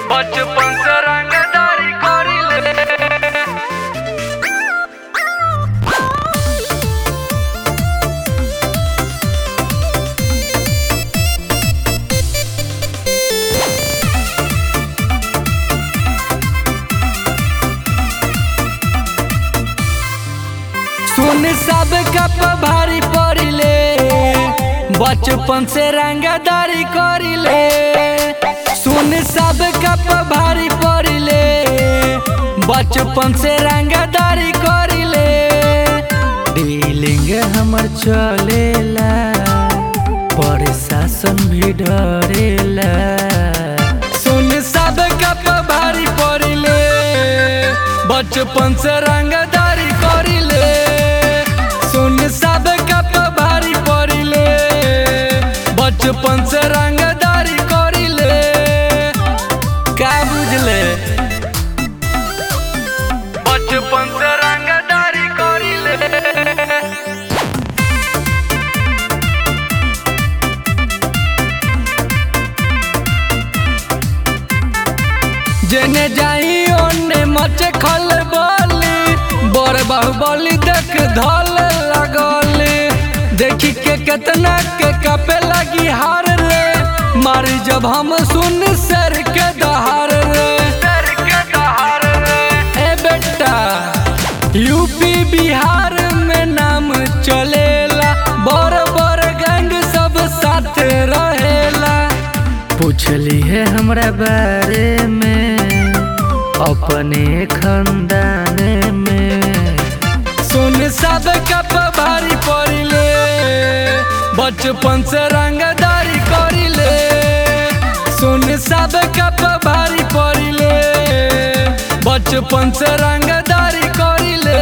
बचपन से रंगदारी करिले सुन सब कप भारी पड़िले बचपन से रंगदारी करिले सुन सब कप भारी पड़िले बचपन से रंगदारी करिले डीलिंग हमर चलेला प्रशासन भी डरेला सुन सब कप भारी पड़िले बचपन से रंगदारी करिले सुन सब कप भारी पड़िले बचपन से रंगदारी करिले का बुझले बचपन से रंगदारी करिले जेने जाई ओने मचे खल बोली बड़ बाहुबली देख धल लगली देखी के केतना के कपे लगी हार रे मारी जब हम सुन सर के दहार रे सर के दहार रे ए बेटा यूपी बिहार में नाम चलेला बड़ बड़ गैंग सब साथ रहेला पूछली है हमरा बारे में अपने खानदान में सुन सब कप भारी पड़िले बचपन से रंगदारी करिले सुन सब कप भारी पड़िले बचपन से रंगदारी करिले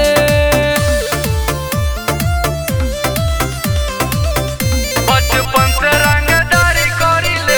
बचपन से रंगदारी करिले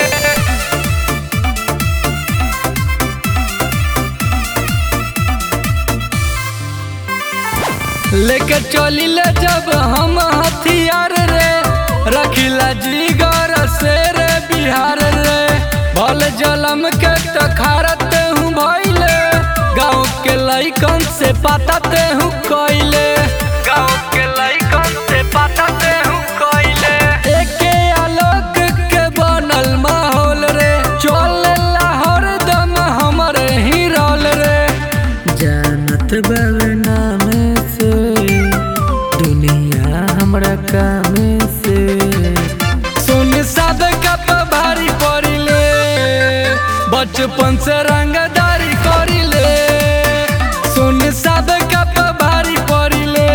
लेके चलिले जब हम हथियार रे रखिला जीगर से रे बिहार रे भल जलम के तखारत हूँ भइले गाँव के लइकन से पाताते हूँ कइले गाँव के लइकन से पटाते हूँ कइले एके आलोक के बनल माहौल रे चल हरदम हमरे ही रोल रे जानत बाबे नाम से दुनिया हमरा काम से सुन सब कप भारी पड़िले बचपन से रंगदारी करिले सुन सब कप भारी पड़िले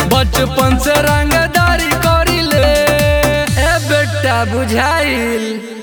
बचपन से रंगदारी करिले ए बेटा बुझाइल